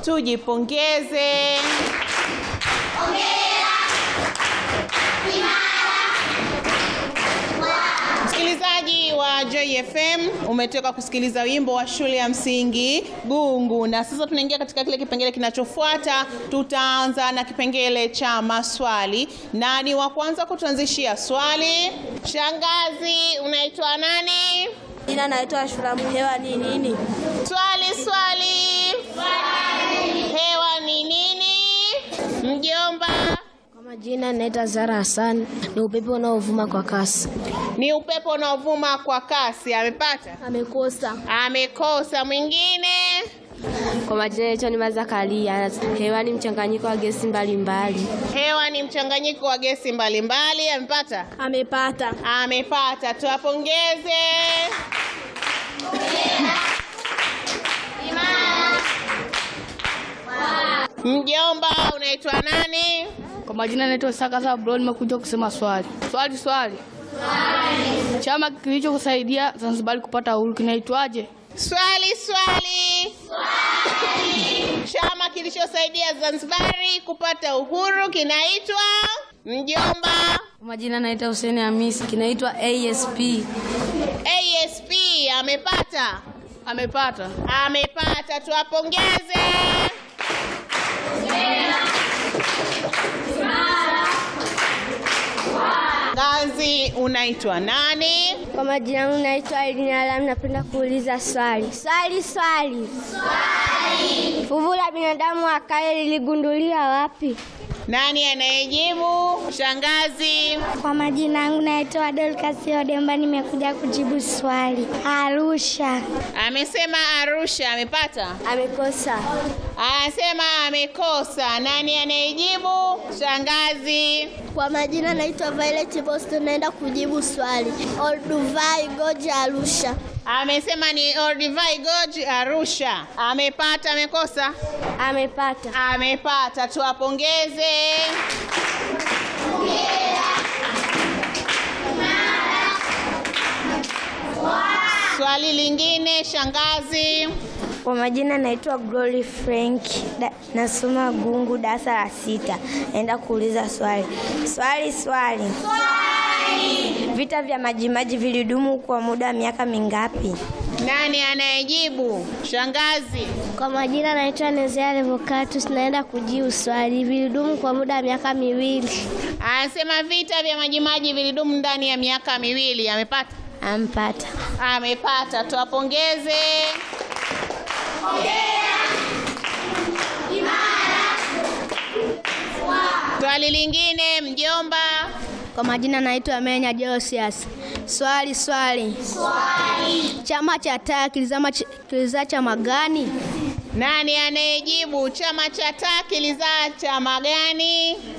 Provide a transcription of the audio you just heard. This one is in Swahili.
tujipongeze. Msikilizaji wa Joy FM, umetoka kusikiliza wimbo wa shule ya msingi Gungu, na sasa tunaingia katika kile kipengele kinachofuata. Tutaanza na kipengele cha maswali, na ni wa kwanza kutuanzishia swali. Shangazi, unaitwa nani? Jina naitwa Shuramu. Hewa ni nini? Swali, swali. Hewa ni nini? Mjomba, Kwa majina naitwa Zara Hassan. Ni upepo unaovuma kwa kasi. ni upepo unaovuma kwa kasi. Amepata? Amekosa. Amekosa. Mwingine? Kwa majina naitwa Nima Zakaria. Hewa ni mchanganyiko wa gesi mbalimbali. Hewa ni mchanganyiko wa gesi mbalimbali. Amepata? Amepata. Amepata. Tuwapongeze. Mjomba, unaitwa nani? Kwa majina naitwa Saka Sabro, nimekuja kusema swali. Swali swali. Chama kilichokusaidia Zanzibar kupata uhuru kinaitwaje? Swali, swali. Chama kilichosaidia Zanzibari kupata uhuru kinaitwa Mjomba. Kwa majina naitwa Hussein Hamisi, kinaitwa ASP. ASP amepata. Amepata. Amepata, tuwapongeze. Ngazi, unaitwa nani? Kwa majina yangu naitwa Elina Alam. Napenda kuuliza swali. Swali, swali. Swali. Fuvu la binadamu wa kale liligunduliwa wapi? Nani anayejibu? Shangazi. Kwa majina yangu naitwa Dorcas Odemba, nimekuja kujibu swali. Arusha. Amesema Arusha, amepata? Amekosa. Anasema amekosa. Nani anayejibu? Shangazi. Kwa majina naitwa Violet Boston, naenda kujibu swali. Olduvai Goja Arusha. Amesema ni Olduvai Gorge Arusha. Amepata, amekosa? Amepata. Amepata, tuwapongeze. Swali lingine, shangazi. Kwa majina naitwa Glory Frank, da, nasoma Gungu darasa la sita. Naenda kuuliza swali. Swali, swali. Vita vya Majimaji vilidumu kwa muda wa miaka mingapi? Nani anayejibu? Shangazi. Kwa majina naitwa Nezea Revocatus, naenda kujibu swali. Vilidumu kwa muda wa miaka miwili. Anasema vita vya Majimaji vilidumu ndani ya miaka miwili. Amepata? Ampata. Amepata, tuwapongeze. Swali lingine, mjomba. Kwa majina naitwa Menya Josias. Swali, swali. Swali. Chama cha taa kilizama ch- kilizaa chama gani? Nani anayejibu? Chama cha taa kilizaa chama gani?